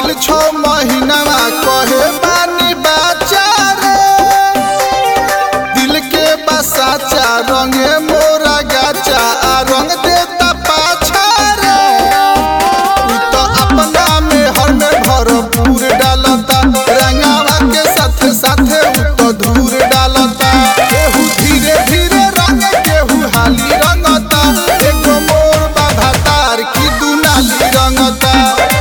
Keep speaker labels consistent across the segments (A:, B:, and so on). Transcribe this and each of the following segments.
A: भइल छो महीनावा कहे बानी बाचा रे दिल के बसाचा रंगे मोरा गाचा आ रंग देता पाछा रे तू तो अपना में हर में भरपूर डालता रंगावा के साथे साथे उ तो धूर डालता केहू धीरे धीरे रंग केहू हाली रंगता एगो मोर बाधा तार की दुनाली रंगता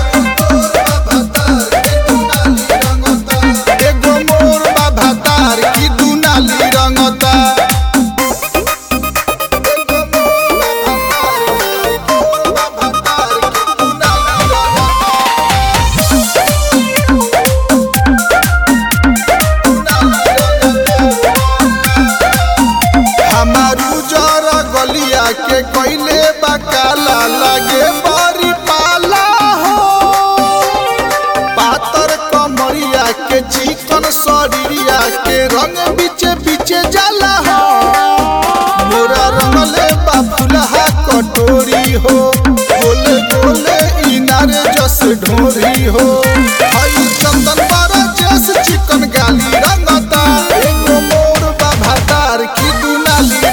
A: एगो मोर बाधा तार की दुनाली रंगता हमारू जरा गलिया के कोइले बकाला लागे बड़ी पाला हो पातर कमरिया के चिकन शरीरिया के रंग बीचे बीचे जाला हो मोरा रंगले बाबुलहा कटोरी हो गोले गोले इनारे जस ढोरी हो हई चंदन बारा जस चिकन गाली रंगता एगो मोर बाबा तार की दुनाली